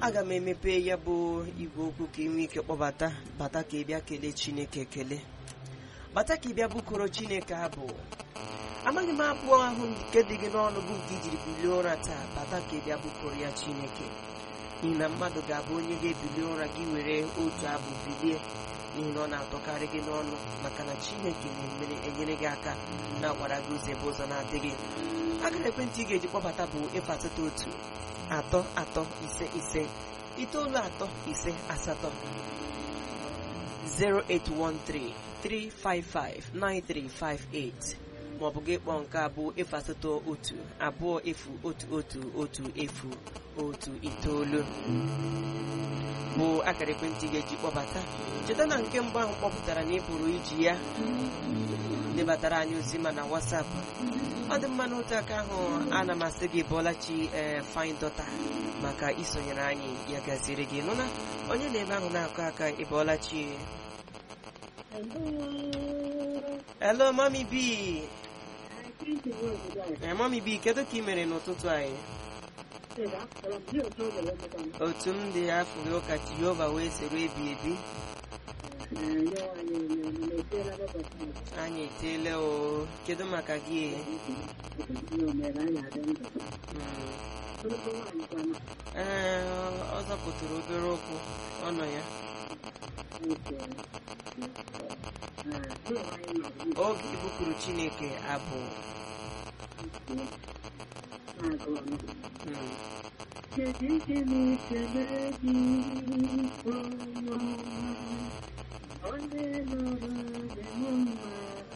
aga m emepe ya bụ igwe okwu ka ị nwee ike kpọbata bata ka ị bịa kelee chineke ekele bata ka ị bịa bụkoro chineke abụ amaghị m abụ ahụ nke dị gị n'ọnụ bụ nke ijiri bilie ụra taa bata ka ị bịa bụkoro ya chineke n'ihi na mmadụ ga-abụ onye ga-ebili ụra gị were otu abụ bilie n'ihi na ọ na-atọkarị gị n'ọnụ maka na chineke na-emere enyere gị aka na-agbara gị ụzọ ebe ụzọ na-adịghị akara ekwentị ị ga-eji kpọbata bụ efu asatọ otu atọ atọ ise ise itoolu atọ ise asatọ 08133559358 maọbụ gị kpọọ nke abụọ efu asatọ otu abụọ efu otu otu otu efu otu itoolu bụ akara ekwentị ga-eji kpọbata cheta na nke mbụ ahụ kpọpụtara na ị pụrụ iji ya debatara anyị ozi ma na wasapụ ọ dị mma n'otu aka ahụ ana m asị gị bọlachi ee fine dọta maka isonyere anyị ya gaziri gị nụna onye na-ebe ahụ na-akụ aka ịbọlachi hello mami b ee mami b kedu ka ị mere n'ụtụtụ anyị otu m dị afọ gị ụka jehova wee soro ebi ebi anyị eteela o kedu maka gị ee ọ zọpụtara obere ụkwụ ọ nọ ya oge ibupụrụ chineke abụ Onye nọrọ dị mma